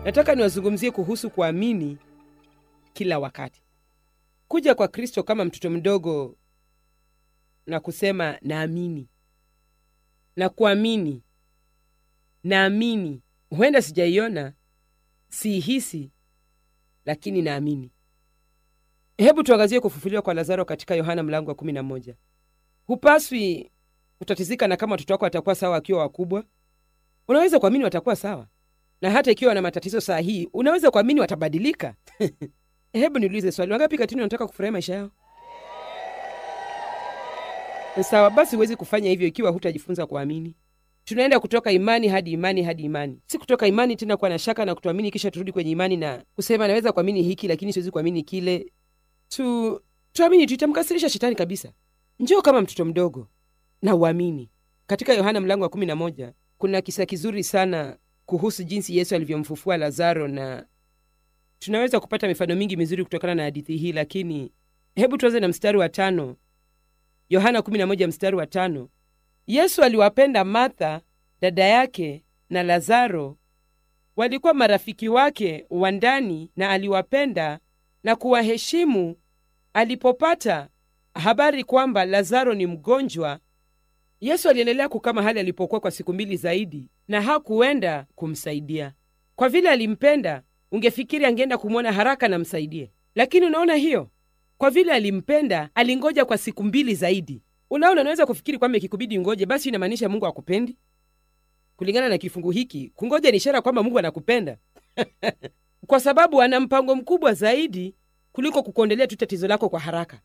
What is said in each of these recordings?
nataka niwazungumzie kuhusu kuamini kila wakati. Kuja kwa Kristo kama mtoto mdogo na kusema naamini na kuamini, naamini, huenda sijaiona, siihisi, lakini naamini. Hebu tuangazie kufufuliwa kwa Lazaro katika Yohana mlango wa kumi na moja. Hupaswi kutatizika na kama watoto wako watakuwa sawa wakiwa wakubwa. Unaweza kuamini watakuwa sawa, na hata ikiwa wana matatizo saa hii, unaweza kuamini watabadilika. Hebu niulize swali, wangapi katini wanataka kufurahia maisha yao? Sawa, basi huwezi kufanya hivyo ikiwa hutajifunza kuamini. Tunaenda kutoka imani hadi imani hadi imani, si kutoka imani tena kuwa na shaka na kutoamini, kisha turudi kwenye imani na kusema naweza kuamini hiki lakini siwezi kuamini kile. Tu tuamini tu, itamkasirisha shetani kabisa. Njoo kama mtoto mdogo na uamini. Katika Yohana mlango wa kumi na moja kuna kisa kizuri sana kuhusu jinsi Yesu alivyomfufua Lazaro, na tunaweza kupata mifano mingi mizuri kutokana na hadithi hii, lakini hebu tuanze na mstari wa tano. Yohana 11 mstari wa tano. Yesu aliwapenda Martha dada yake na Lazaro, walikuwa marafiki wake wa ndani, na aliwapenda na kuwaheshimu alipopata habari kwamba Lazaro ni mgonjwa. Yesu aliendelea kukaa mahali alipokuwa kwa siku mbili zaidi, na hakuenda kumsaidia. Kwa vile alimpenda, ungefikiri angeenda kumwona haraka na msaidie, lakini unaona hiyo kwa vile alimpenda alingoja kwa siku mbili zaidi. Unaona, unaweza kufikiri kwamba ikikubidi ngoje, basi inamaanisha Mungu akupendi. Kulingana na kifungu hiki, kungoja ni ishara kwamba Mungu anakupenda kwa sababu ana mpango mkubwa zaidi kuliko kukuondelea tu tatizo lako kwa haraka.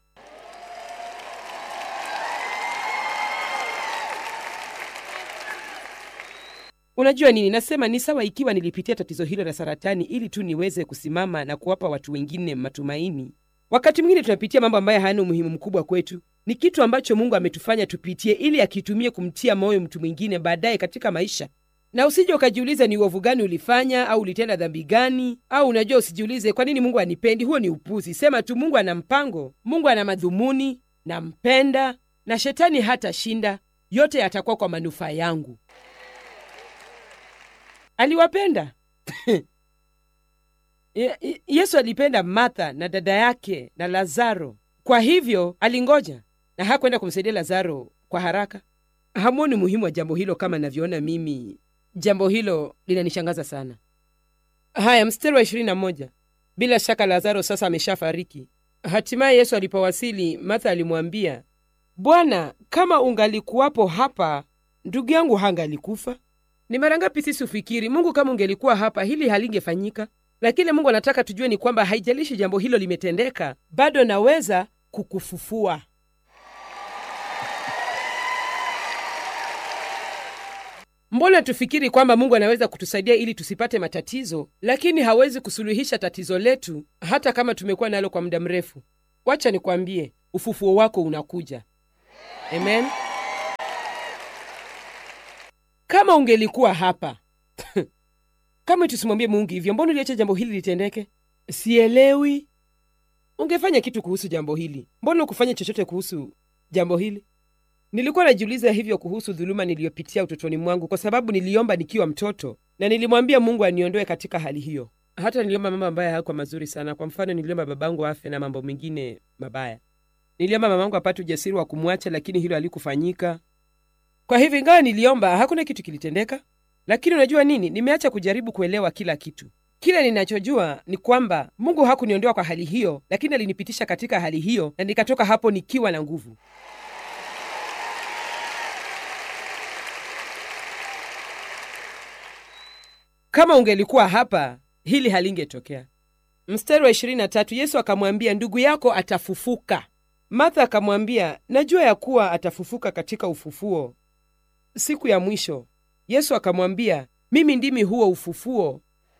Unajua nini nasema? Ni sawa ikiwa nilipitia tatizo hilo la saratani ili tu niweze kusimama na kuwapa watu wengine matumaini. Wakati mwingine tunapitia mambo ambayo hayana umuhimu mkubwa kwetu. Ni kitu ambacho Mungu ametufanya tupitie ili akitumie kumtia moyo mtu mwingine baadaye katika maisha. Na usije ukajiuliza ni uovu gani ulifanya au ulitenda dhambi gani, au unajua, usijiulize kwa nini Mungu anipendi. Huo ni upuzi. Sema tu Mungu ana mpango, Mungu ana madhumuni, nampenda na shetani hatashinda. Yote yatakuwa kwa manufaa yangu. Aliwapenda Yesu alipenda Martha na dada yake na Lazaro. Kwa hivyo alingoja na hakwenda kumsaidia Lazaro kwa haraka. Hamwoni umuhimu wa jambo hilo kama navyoona mimi? Jambo hilo linanishangaza sana. Haya, mstari wa ishirini na moja. Bila shaka Lazaro sasa ameshafariki. Hatimaye Yesu alipowasili, Martha alimwambia, Bwana, kama ungalikuwapo hapa, ndugu yangu hangalikufa. Ni mara ngapi sisi ufikiri Mungu, kama ungelikuwa hapa, hili halingefanyika lakini Mungu anataka tujue ni kwamba haijalishi jambo hilo limetendeka, bado naweza kukufufua. Mbona tufikiri kwamba Mungu anaweza kutusaidia ili tusipate matatizo, lakini hawezi kusuluhisha tatizo letu hata kama tumekuwa nalo kwa muda mrefu? Wacha nikwambie, ufufuo wako unakuja. Amen. Kama ungelikuwa hapa kama tusimwambie Mungu hivyo, mbona uliacha jambo hili litendeke? Sielewi. Ungefanya kitu kuhusu jambo hili, mbona ukufanya chochote kuhusu jambo hili? Nilikuwa najiuliza hivyo kuhusu dhuluma niliyopitia utotoni mwangu, kwa sababu niliomba nikiwa mtoto na nilimwambia Mungu aniondoe katika hali hiyo. Hata niliomba mambo ambayo hayakuwa mazuri sana. Kwa mfano, niliomba babangu afe na mambo mengine mabaya. Niliomba mamangu apate ujasiri wa kumwacha, lakini hilo halikufanyika. Kwa hivyo, ingawa niliomba, hakuna kitu kilitendeka. Lakini unajua nini? Nimeacha kujaribu kuelewa kila kitu. Kile ninachojua ni kwamba Mungu hakuniondoa kwa hali hiyo, lakini alinipitisha katika hali hiyo, na nikatoka hapo nikiwa na nguvu. Kama ungelikuwa hapa, hili halingetokea. Mstari wa 23, Yesu akamwambia, ndugu yako atafufuka. Martha akamwambia, najua ya kuwa atafufuka katika ufufuo siku ya mwisho. Yesu akamwambia, mimi ndimi huo ufufuo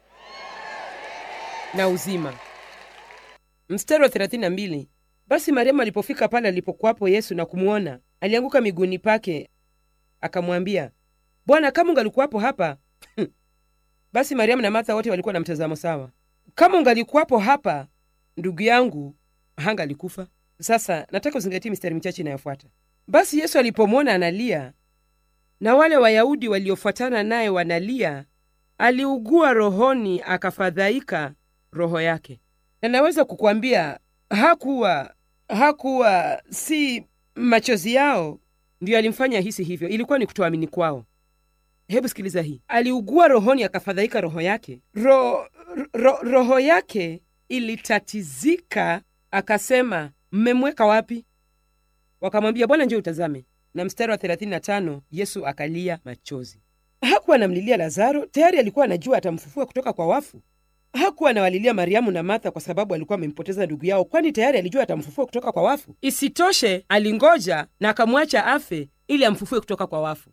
na uzima. Mstari wa 32, basi Mariamu alipofika pale alipokuwapo Yesu na kumwona, alianguka miguuni pake akamwambia, Bwana, kama ungalikuwapo hapa basi Mariamu na Martha wote walikuwa na mtazamo sawa. Kama ungalikuwapo hapa, ndugu yangu hangalikufa. Sasa nataka uzingatie mistari michache inayofuata. Basi Yesu alipomwona analia na wale Wayahudi waliofuatana naye wanalia, aliugua rohoni, akafadhaika roho yake. Na naweza kukwambia hakuwa hakuwa si machozi yao ndiyo alimfanya hisi hivyo, ilikuwa ni kutoamini kwao. Hebu sikiliza hii, aliugua rohoni, akafadhaika roho yake. Ro, ro, roho yake ilitatizika, akasema mmemweka wapi? Wakamwambia, Bwana, njoo utazame. Na mstari wa 35 Yesu akalia machozi. Hakuwa anamlilia Lazaro, tayari alikuwa anajua atamfufua kutoka kwa wafu. Hakuwa anawalilia Mariamu na Martha kwa sababu alikuwa amempoteza ndugu yao, kwani tayari alijua atamfufua kutoka kwa wafu. Isitoshe, alingoja na akamwacha afe ili amfufue kutoka kwa wafu.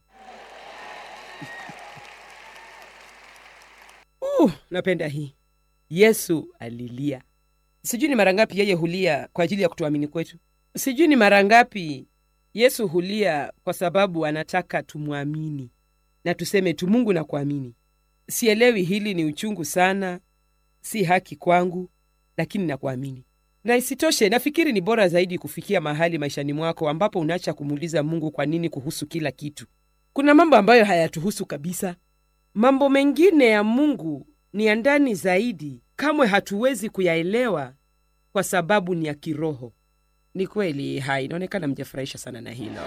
Uh, napenda hii. Yesu alilia. Sijui ni mara ngapi yeye hulia kwa ajili ya kutuamini kwetu. Sijui ni mara ngapi Yesu hulia kwa sababu anataka tumwamini na tuseme tu, Mungu na kuamini. Sielewi, hili ni uchungu sana, si haki kwangu, lakini nakuamini. Na isitoshe, nafikiri ni bora zaidi kufikia mahali maishani mwako ambapo unaacha kumuuliza Mungu kwa nini kuhusu kila kitu. Kuna mambo ambayo hayatuhusu kabisa. Mambo mengine ya Mungu ni ya ndani zaidi, kamwe hatuwezi kuyaelewa kwa sababu ni ya kiroho. Ni kweli, hai, inaonekana mjafurahisha sana na hilo.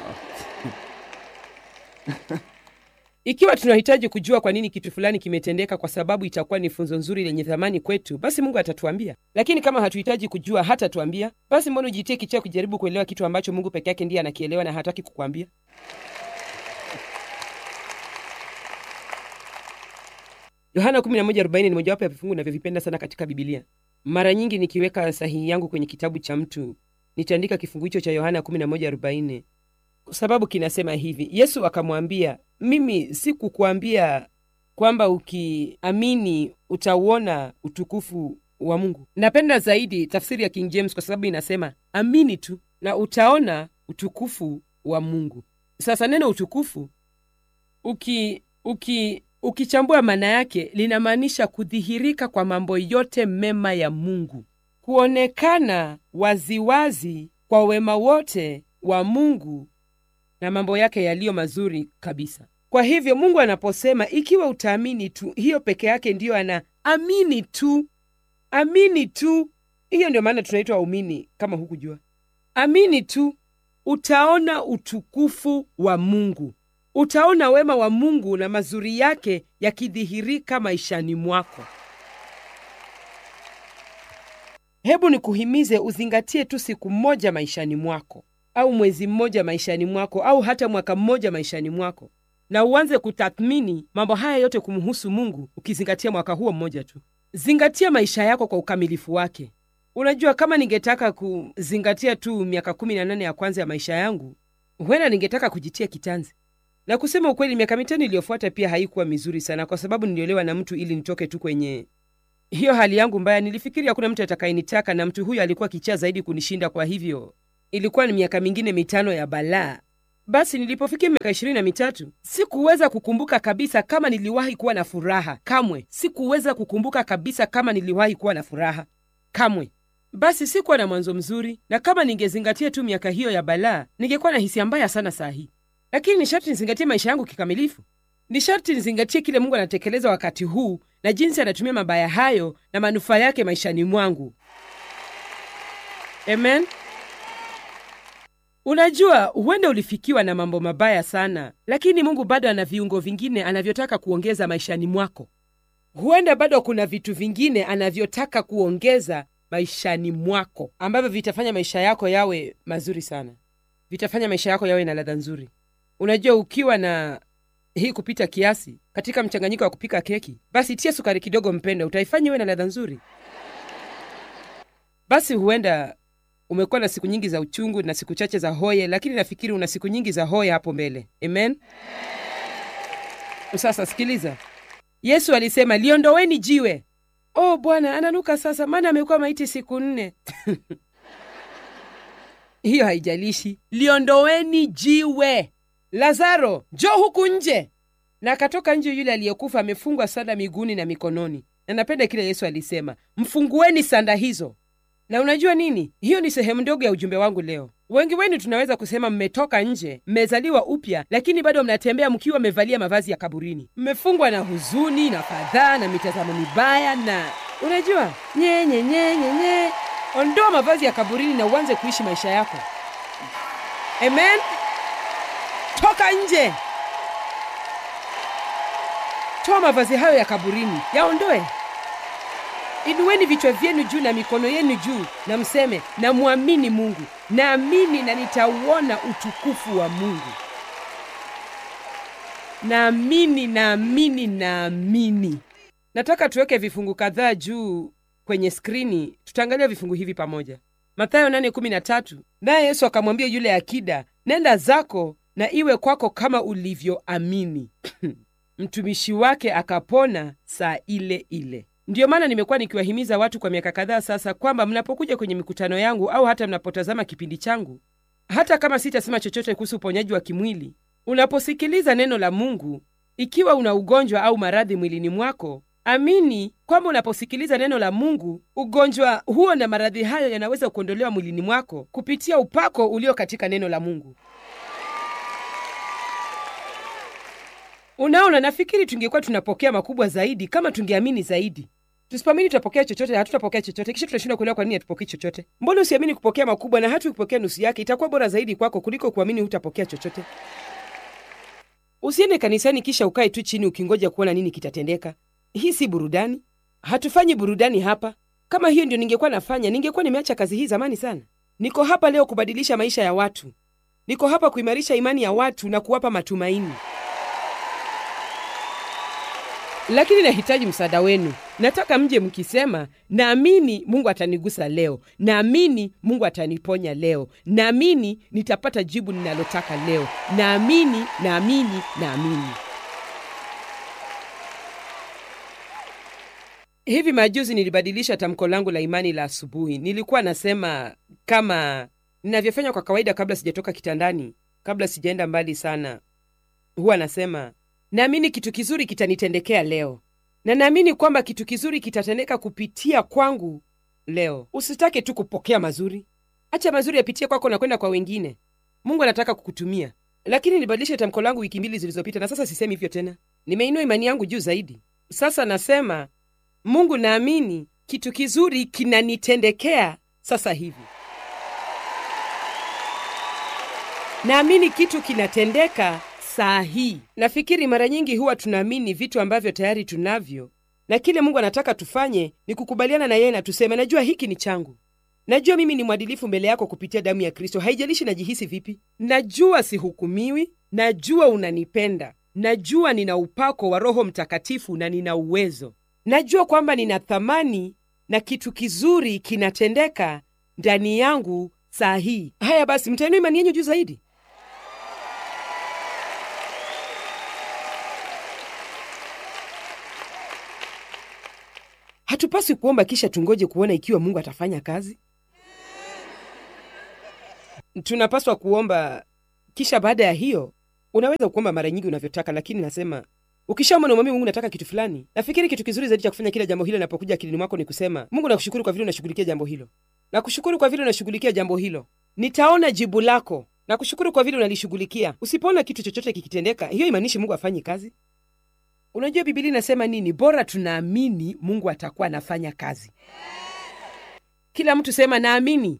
Ikiwa tunahitaji kujua kwa nini kitu fulani kimetendeka, kwa sababu itakuwa ni funzo nzuri lenye thamani kwetu, basi Mungu atatuambia. Lakini kama hatuhitaji kujua, hatatuambia, basi mbona ujitie kichwa kujaribu kuelewa kitu ambacho Mungu peke yake ndiye anakielewa na hataki kukwambia? Yohana 11:40 ni mojawapo ya vifungu navyovipenda sana katika Bibilia. Mara nyingi nikiweka sahihi yangu kwenye kitabu cha mtu nitaandika kifungu hicho cha Yohana 11:40 kwa sababu kinasema hivi: Yesu akamwambia, mimi sikukuambia kwamba ukiamini utauona utukufu wa Mungu? Napenda zaidi tafsiri ya King James kwa sababu inasema amini tu na utaona utukufu wa Mungu. Sasa neno utukufu uki uki ukichambua maana yake linamaanisha kudhihirika kwa mambo yote mema ya Mungu, kuonekana waziwazi kwa wema wote wa Mungu na mambo yake yaliyo mazuri kabisa. Kwa hivyo Mungu anaposema ikiwa utaamini tu, hiyo peke yake ndiyo ana amini tu, amini tu. Hiyo ndio maana tunaitwa waumini, kama hukujua. Amini tu, utaona utukufu wa Mungu, utaona wema wa Mungu na mazuri yake yakidhihirika maishani mwako. Hebu nikuhimize uzingatie tu siku moja maishani mwako au mwezi mmoja maishani mwako au hata mwaka mmoja maishani mwako, na uanze kutathmini mambo haya yote kumhusu Mungu, ukizingatia mwaka huo mmoja tu. Zingatia maisha yako kwa ukamilifu wake. Unajua, kama ningetaka kuzingatia tu miaka kumi na nane ya kwanza ya maisha yangu, huenda ningetaka kujitia kitanzi. Na kusema ukweli, miaka mitano iliyofuata pia haikuwa mizuri sana, kwa sababu niliolewa na mtu ili nitoke tu kwenye hiyo hali yangu mbaya. Nilifikiri hakuna mtu atakayenitaka, na mtu huyo alikuwa kichaa zaidi kunishinda, kwa hivyo ilikuwa ni miaka mingine mitano ya balaa. Basi nilipofikia miaka ishirini na mitatu sikuweza kukumbuka kabisa kama niliwahi kuwa na furaha. Kamwe sikuweza kukumbuka kabisa kama niliwahi kuwa na furaha, kamwe. Basi sikuwa na mwanzo mzuri, na kama ningezingatia tu miaka hiyo ya balaa, ningekuwa na hisia mbaya sana saa hii. Lakini ni sharti nizingatie maisha yangu kikamilifu. Ni sharti nizingatie kile Mungu anatekeleza wakati huu na jinsi anatumia mabaya hayo na manufaa yake maishani mwangu. Amen. Unajua, huenda ulifikiwa na mambo mabaya sana, lakini Mungu bado ana viungo vingine anavyotaka kuongeza maishani mwako. Huenda bado kuna vitu vingine anavyotaka kuongeza maishani mwako ambavyo vitafanya maisha yako yawe mazuri sana, vitafanya maisha yako yawe na ladha nzuri. Unajua, ukiwa na hii kupita kiasi katika mchanganyiko wa kupika keki, basi tia sukari kidogo, mpenda, utaifanya iwe na ladha nzuri. Basi huenda umekuwa na siku nyingi za uchungu na siku chache za hoye, lakini nafikiri una siku nyingi za hoye hapo mbele. Amen. Sasa sikiliza, Yesu alisema liondoweni jiwe. Oh Bwana, ananuka sasa, maana amekuwa maiti siku nne. Hiyo haijalishi, liondoweni jiwe. Lazaro, njoo huku nje. Na akatoka nje yule aliyekufa amefungwa sanda miguuni na mikononi. Na napenda kile Yesu alisema, mfungueni sanda hizo. Na unajua nini? Hiyo ni sehemu ndogo ya ujumbe wangu leo. wengi wenu tunaweza kusema mmetoka nje mmezaliwa upya lakini bado mnatembea mkiwa mmevalia mavazi ya kaburini mmefungwa na huzuni na fadhaa na mitazamo mibaya na unajua nyenye nyenye nye ondoa mavazi ya kaburini na uanze kuishi maisha yako amen toka nje toa mavazi hayo ya kaburini yaondoe inueni vichwa vyenu juu na mikono yenu juu na mseme namwamini mungu naamini na nitauona utukufu wa mungu naamini naamini naamini nataka tuweke vifungu kadhaa juu kwenye skrini tutaangalia vifungu hivi pamoja mathayo 8:13 naye yesu akamwambia yule akida nenda zako na iwe kwako kama ulivyoamini mtumishi wake akapona saa ile ile ndiyo maana nimekuwa nikiwahimiza watu kwa miaka kadhaa sasa kwamba mnapokuja kwenye mikutano yangu au hata mnapotazama kipindi changu hata kama sitasema chochote kuhusu uponyaji wa kimwili unaposikiliza neno la mungu ikiwa una ugonjwa au maradhi mwilini mwako amini kwamba unaposikiliza neno la mungu ugonjwa huo na maradhi hayo yanaweza kuondolewa mwilini mwako kupitia upako ulio katika neno la mungu unaona nafikiri tungekuwa tunapokea makubwa zaidi kama tungeamini zaidi tusipoamini tutapokea chochote hatutapokea chochote kisha tunashindwa kuelewa kwa nini hatupokei chochote mbona usiamini kupokea makubwa na hata ukipokea nusu yake itakuwa bora zaidi kwako kuliko kuamini hutapokea chochote usiende kanisani kisha ukae tu chini ukingoja kuona nini kitatendeka hii si burudani hatufanyi burudani hapa kama hiyo ndio ningekuwa nafanya ningekuwa nimeacha kazi hii zamani sana niko hapa leo kubadilisha maisha ya watu niko hapa kuimarisha imani ya watu na kuwapa matumaini lakini nahitaji msaada wenu nataka mje mkisema naamini mungu atanigusa leo naamini mungu ataniponya leo naamini nitapata jibu ninalotaka leo naamini naamini naamini hivi majuzi nilibadilisha tamko langu la imani la asubuhi nilikuwa nasema kama ninavyofanya kwa kawaida kabla sijatoka kitandani kabla sijaenda mbali sana huwa nasema naamini kitu kizuri kitanitendekea leo na naamini kwamba kitu kizuri kitatendeka kupitia kwangu leo usitake tu kupokea mazuri acha mazuri yapitie kwako na kwenda kwa wengine mungu anataka kukutumia lakini nibadilishe tamko langu wiki mbili zilizopita na sasa sisemi hivyo tena nimeinua imani yangu juu zaidi sasa nasema mungu naamini kitu kizuri kinanitendekea sasa hivi naamini kitu kinatendeka saa hii nafikiri mara nyingi huwa tunaamini vitu ambavyo tayari tunavyo na kile mungu anataka tufanye ni kukubaliana na yeye na tuseme najua hiki ni changu najua mimi ni mwadilifu mbele yako kupitia damu ya kristo haijalishi najihisi vipi najua sihukumiwi najua unanipenda najua nina upako wa roho mtakatifu na nina uwezo najua kwamba nina thamani na kitu kizuri kinatendeka ndani yangu saa hii haya basi mtainua imani yenyu juu zaidi hatupaswi kuomba kisha tungoje kuona ikiwa mungu atafanya kazi tunapaswa kuomba kisha baada ya hiyo unaweza kuomba mara nyingi unavyotaka lakini nasema ukishaomba na umwambie mungu nataka kitu fulani nafikiri kitu kizuri zaidi cha kufanya kila jambo hilo linapokuja akilini mwako ni kusema mungu nakushukuru kwa vile unashughulikia jambo hilo nakushukuru kwa vile unashughulikia jambo hilo nitaona jibu lako nakushukuru kwa vile unalishughulikia usipoona kitu chochote kikitendeka hiyo imaanishi mungu afanyi kazi unajua bibilia inasema nini bora tunaamini mungu atakuwa anafanya kazi kila mtu sema naamini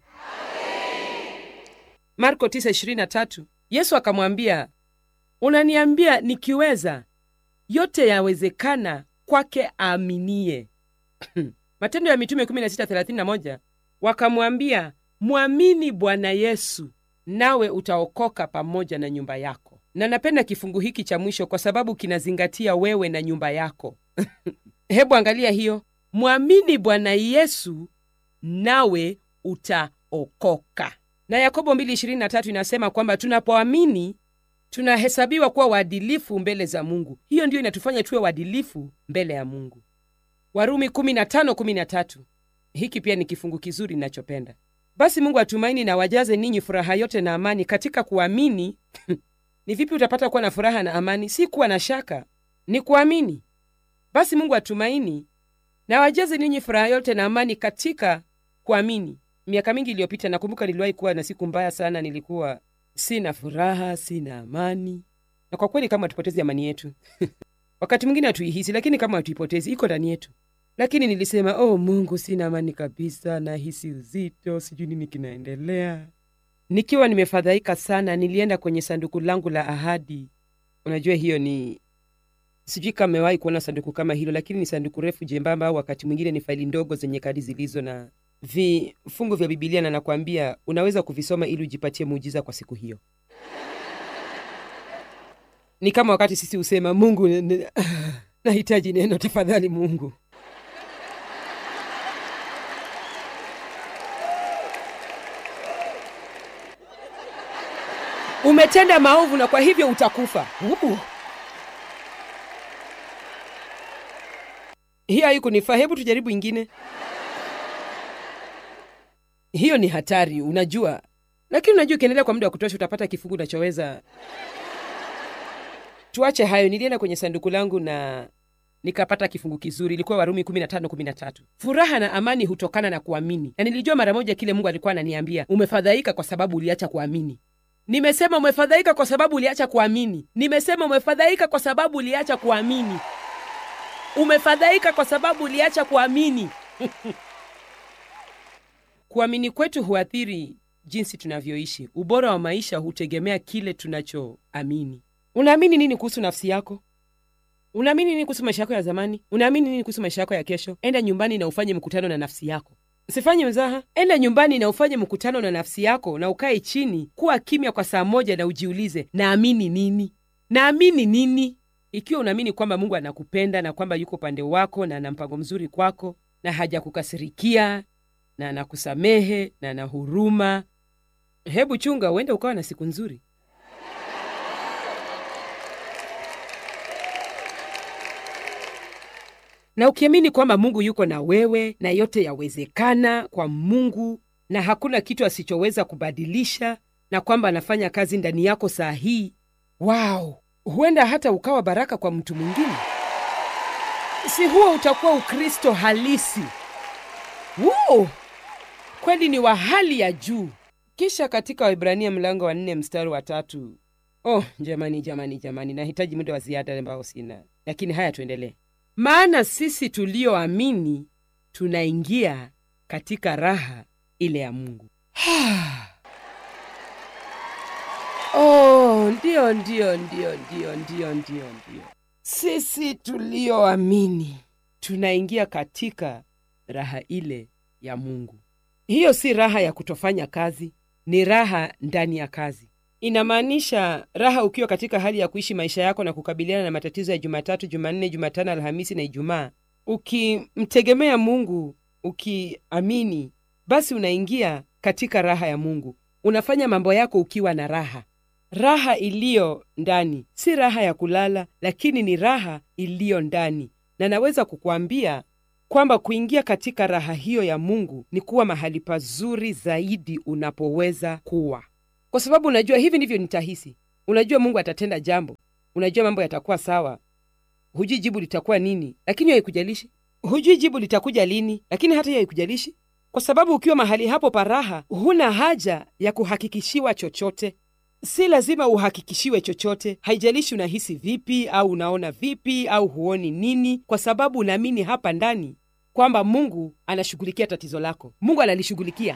marko 9:23 yesu akamwambia unaniambia nikiweza yote yawezekana kwake aaminie matendo ya mitume 16:31 wakamwambia mwamini bwana yesu nawe utaokoka pamoja na nyumba yako na napenda kifungu hiki cha mwisho kwa sababu kinazingatia wewe na nyumba yako hebu angalia hiyo mwamini bwana yesu nawe utaokoka na yakobo 2:23 inasema kwamba tunapoamini tunahesabiwa kuwa waadilifu mbele za mungu hiyo ndiyo inatufanya tuwe waadilifu mbele ya mungu warumi 15:13 hiki pia ni kifungu kizuri ninachopenda basi mungu atumaini na wajaze ninyi furaha yote na amani katika kuamini ni vipi utapata kuwa na furaha na amani si kuwa na shaka ni kuamini basi mungu atumaini na wajaze ninyi furaha yote na amani katika kuamini miaka mingi iliyopita nakumbuka niliwahi kuwa na siku mbaya sana nilikuwa sina furaha sina amani na kwa kweli kama hatupotezi amani yetu wakati mwingine hatuihisi lakini kama hatuipotezi iko ndani yetu lakini nilisema oh mungu sina amani kabisa nahisi uzito sijui nini kinaendelea nikiwa nimefadhaika sana nilienda kwenye sanduku langu la ahadi unajua hiyo ni sijui kama mewahi kuona sanduku kama hilo lakini ni sanduku refu jembamba au wakati mwingine ni faili ndogo zenye kadi zilizo na vifungu vya bibilia na nakwambia unaweza kuvisoma ili ujipatie muujiza kwa siku hiyo ni kama wakati sisi husema mungu n- n- nahitaji neno tafadhali mungu umetenda maovu na kwa hivyo utakufa uh. hiyo haikunifaa hebu tujaribu ingine hiyo ni hatari unajua lakini unajua ukiendelea kwa muda wa kutosha utapata kifungu unachoweza tuache hayo nilienda kwenye sanduku langu na nikapata kifungu kizuri ilikuwa warumi 15:13 furaha na amani hutokana na kuamini na nilijua mara moja kile mungu alikuwa ananiambia umefadhaika kwa sababu uliacha kuamini nimesema umefadhaika kwa sababu uliacha kuamini nimesema umefadhaika kwa sababu uliacha kuamini umefadhaika kwa sababu uliacha kuamini kuamini kwetu huathiri jinsi tunavyoishi ubora wa maisha hutegemea kile tunachoamini unaamini nini kuhusu nafsi yako unaamini nini kuhusu maisha yako ya zamani unaamini nini kuhusu maisha yako ya kesho enda nyumbani na ufanye mkutano na nafsi yako usifanye mzaha enda nyumbani na ufanye mkutano na nafsi yako na ukae chini kuwa kimya kwa saa moja na ujiulize naamini nini naamini nini ikiwa unaamini kwamba mungu anakupenda na kwamba yuko upande wako na ana mpango mzuri kwako na hajakukasirikia na anakusamehe na ana huruma hebu chunga uende ukawa na siku nzuri na ukiamini kwamba mungu yuko na wewe na yote yawezekana kwa mungu na hakuna kitu asichoweza kubadilisha na kwamba anafanya kazi ndani yako saa hii wow huenda hata ukawa baraka kwa mtu mwingine si huo utakuwa ukristo halisi Woo! kweli ni wa hali ya juu kisha katika waibrania mlango wa nne mstari wa tatu oh jamani jamani jamani nahitaji muda wa ziada ambao sina lakini haya tuendelee maana sisi tulioamini tunaingia katika raha ile ya mungu oh ndio ndio ndio ndio ndio ndio ndio sisi tulioamini tunaingia katika raha ile ya mungu hiyo si raha ya kutofanya kazi ni raha ndani ya kazi inamaanisha raha ukiwa katika hali ya kuishi maisha yako na kukabiliana na matatizo ya jumatatu jumanne jumatano alhamisi na ijumaa ukimtegemea mungu ukiamini basi unaingia katika raha ya mungu unafanya mambo yako ukiwa na raha raha iliyo ndani si raha ya kulala lakini ni raha iliyo ndani na naweza kukuambia kwamba kuingia katika raha hiyo ya mungu ni kuwa mahali pazuri zaidi unapoweza kuwa kwa sababu unajua hivi ndivyo nitahisi unajua mungu atatenda jambo unajua mambo yatakuwa sawa hujui jibu litakuwa nini lakini hiyo haikujalishi hujui jibu litakuja lini lakini hata hiyo haikujalishi kwa sababu ukiwa mahali hapo paraha huna haja ya kuhakikishiwa chochote si lazima uhakikishiwe chochote haijalishi unahisi vipi au unaona vipi au huoni nini kwa sababu unaamini hapa ndani kwamba mungu anashughulikia tatizo lako mungu analishughulikia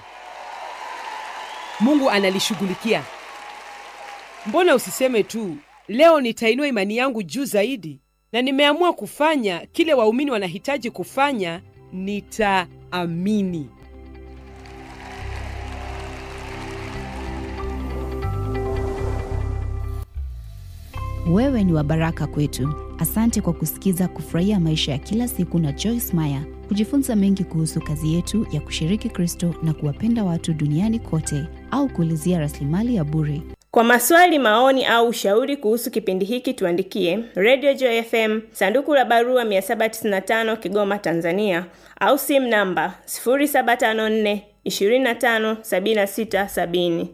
mungu analishughulikia mbona usiseme tu leo nitainua imani yangu juu zaidi na nimeamua kufanya kile waumini wanahitaji kufanya nitaamini Wewe ni wa baraka kwetu. Asante kwa kusikiza Kufurahia Maisha ya Kila Siku na Joyce Meyer, kujifunza mengi kuhusu kazi yetu ya kushiriki Kristo na kuwapenda watu duniani kote, au kuulizia rasilimali ya bure. Kwa maswali, maoni au ushauri kuhusu kipindi hiki tuandikie Radio Joy FM, sanduku la barua 795 Kigoma, Tanzania, au simu namba 0754 25 76 70.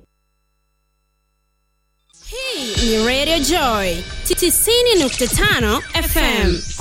Hii ni Radio Joy 90.5 FM.